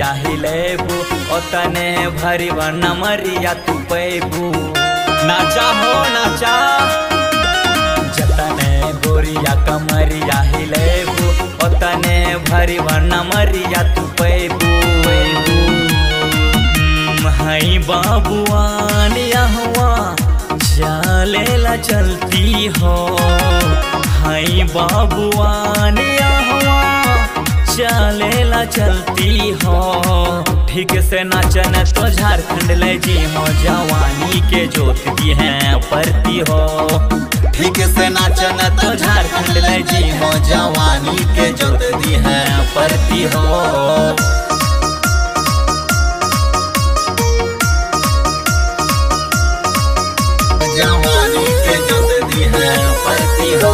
कमरिया हिलेबू ओतने भरी नमरिया तू पैबू नाचा हो नाचा जतने गोरिया कमरिया हिलेबू ओतने भरी नमरिया तू पैबू हई बाबुआन यहवा चलेला चलती हो हई बाबुआन यहवा चलेला चलती हो ठीक से नाचन तो झारखंड ले जी हो जवानी के जोत दी है परती हो ठीक से नाचन तो झारखंड ले जी हो जवानी के जोत दी है परती हो जवानी के जोत दी है परती हो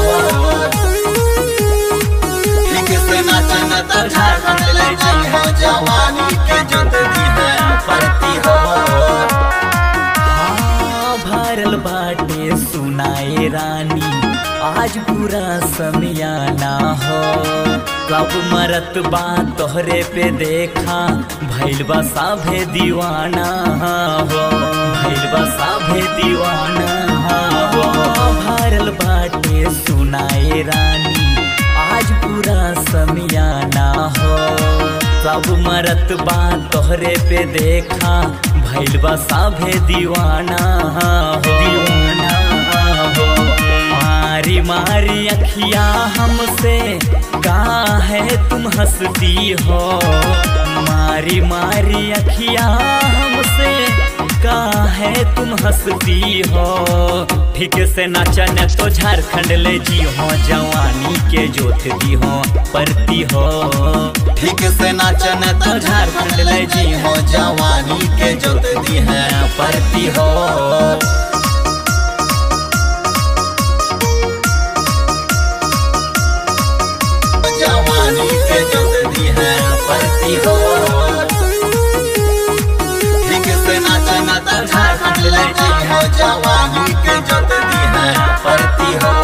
ठीक से नाचन तो झारखंड ले जी हो जवानी के जोत दी है परती हो हाँ, भरल बाटे सुनाए रानी आज पूरा समियाना हो कब मरत बा तोहरे पे देखा भैल बा साभे दीवाना हो भैल बा साभे दीवाना हो भरल बाटे सुनाए रानी आज पूरा समियाना हो सब मरत बा तोहरे पे देखा भैल बा साभे दीवाना हो दीवाना हो मारी मारी अखिया हमसे का है तुम हंसती हो मारी मारी अखिया हमसे का है तुम हंसती हो ठीक से नाचन तो झारखंड ले जी हो जवानी के जोत दी हो परती हो ठीक से नाचन तो झारखंड ले जी हो जवानी के जोत दी है परती हो जवानी के जोत दी है परती हो ठीक से नाचन तो झारखंड ले जी हो जवानी के जोत दी है परती हो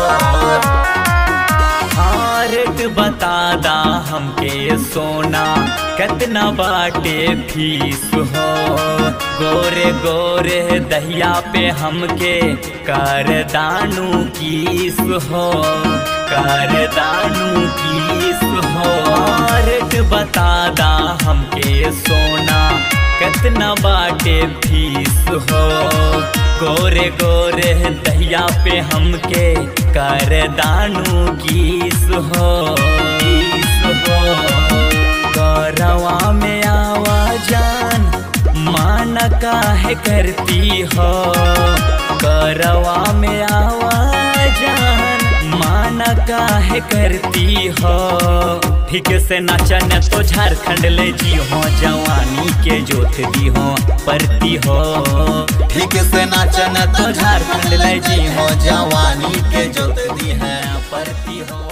हाँ, रेट बता दा हमके सोना कितना बाटे फीस हो गोरे गोरे दहिया पे हमके कर दानू कीस हो कर दानू कीस हो हाँ, रेट बता दा हमके सोना कितना बाटे फीस हो गोरे गोरे दहिया पे हमके कर दानू कीस हो कीस हो गौरवा में आवाजान मान काहे करती हो गौरवा में आवाजान मान काहे करती हो ठीक से नाचन तो झारखंड ले जी हो जवानी के जोत दी हो परती हो ठीक से नाचन तो झारखंड ले जी हो जवानी के जोत दी है परती हो